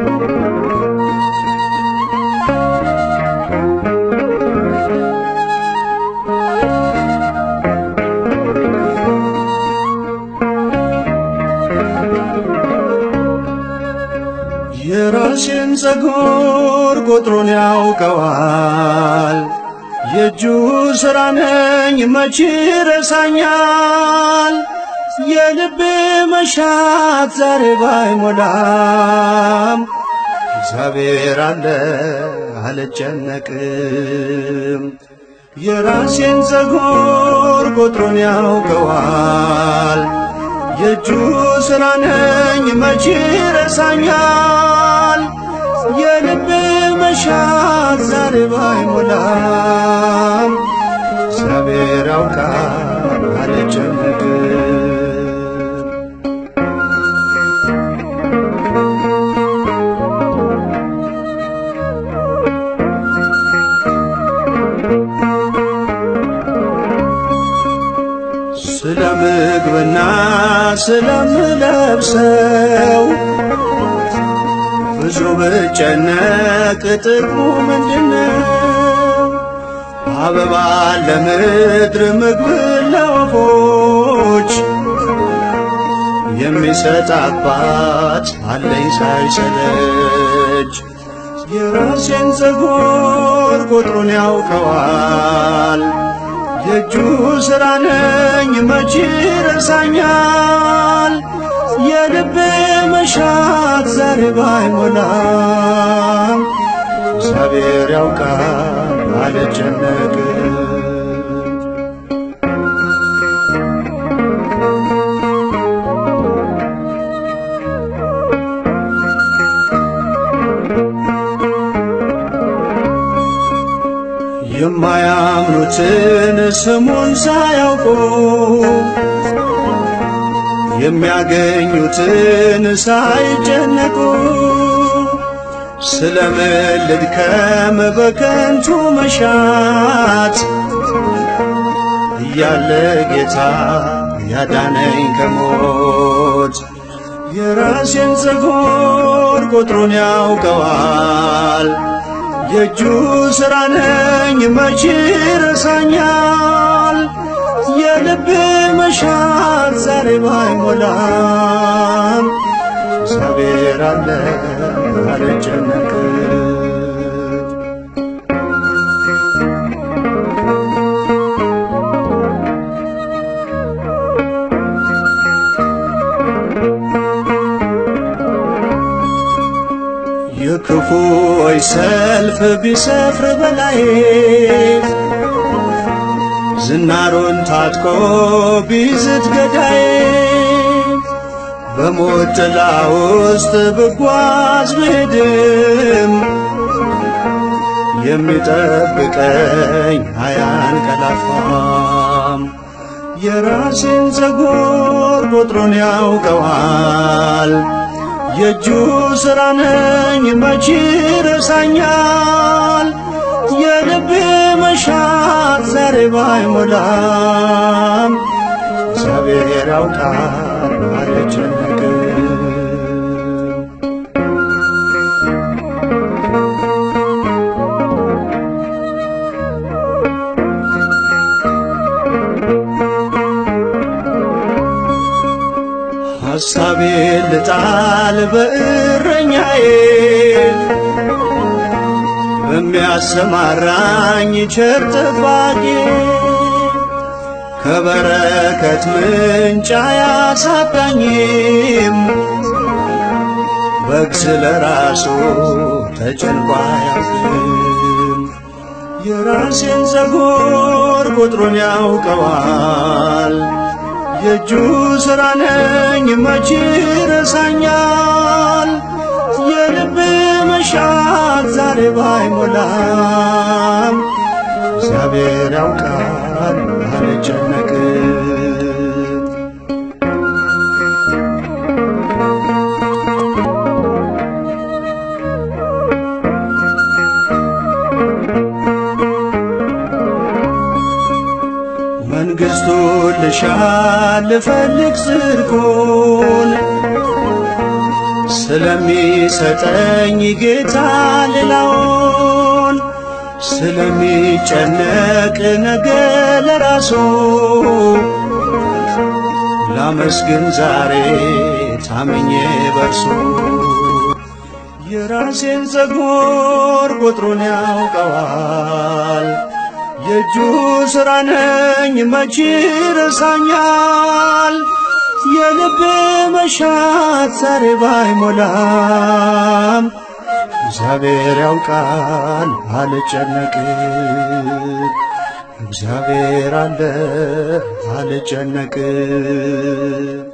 የራሴን ፀጉር ቁጥሩን ያውቀዋል። የእጁ ሥራ ነኝ መቼ ረሳኛል። የልቤ መሻት ዛሬ ባይሞላም እግዚአብሔር አለ አልጨነቅም። የራሴን ፀጉር ቁጥሩን ያውቀዋል። የእጁ ሥራ ነኝ መቼ ረሳኛል። የልቤ መሻት ዛሬ ባይሞላም እግዚአብሔር ያውቃል አልጨነቅም። ስለ ምግብና ስለምለብሰው ብዙ ብጨነቅ ጥቅሙ ምንድነው? አበባ ለምድር ምግብ ለወፎች የሚሰጥ አባት አለኝ ሳይሰለች። የራሴን ፀጉር ቁጥሩን ያውቀዋል። የእጁ ሥራ ነኝ መቼ ረሳኛል። የልቤ መሻት ዛሬ ባይሞላም እግዚአብሔር ያውቃል አልጨነቅም። የማያምኑትን ስሙን ሳያውቁ የሚያገኙትን ሳይጨነቁ ስለምን ልድከም በከንቱ መሻት እያለ ጌታ ያዳነኝ ከሞት የራሴን ፀጉር ቁጥሩን ያውቀዋል። የእጁ ሥራ ነኝ መቼ ረሳኛል። የልብ መሻት ዛሬ ባይሞላም እግዚአብሔር አለ አልጨነቅም። የክፉዎች ሰልፍ ቢሰፍር በላይ ዝናሩን ታጥቆ ቢዝት ገዳይ በሞት ጥላ ውስጥ ብጓዝ ብሄድም የሚጠብቀኝ አያንቀላፋም። የራሴን ፀጉር ቁጥሩን ያውቀዋል። የእጁ ሥራ ነኝ መቼ ረሳኛል። የልቤ መሻት ዛሬ ባይሞላም እግዚአብሔር ያውቃል አልጨነቅም። ሐሳቤን ልጣል በእረኛዬ በሚያሰማራኝ ቸር ጠባቂ ከበረከት ምንጭ አያሳጣኝም። በግ ስለ ራሱ ተጨንቆ አያውቅም። የራሴን ፀጉር ቁጥሩን ያውቀዋል። የእጁ ሥራ ነኝ መቼ ረሳኛል። የልብ መሻት ዛሬ ባይሞላም እግዚአብሔር ያውቃል አልጨነቅም። መንግሥቱን ልሻ ልፈልግ ጽድቁን ስለሚሰጠኝ ጌታ ሌላውን ስለሚጨነቅ ነገ ለራሱ ላመስግን ዛሬ ታምኜ በርሱ የራሴን ፀጉር ቁጥሩን ያውቀዋል የእጁ ሥራ ነኝ መቼ ረሳኛል የልብ መሻት ዛሬ ባይሞላም እግዚአብሔር ያውቃል አልጨነቅም እግዚአብሔር አለ አልጨነቅም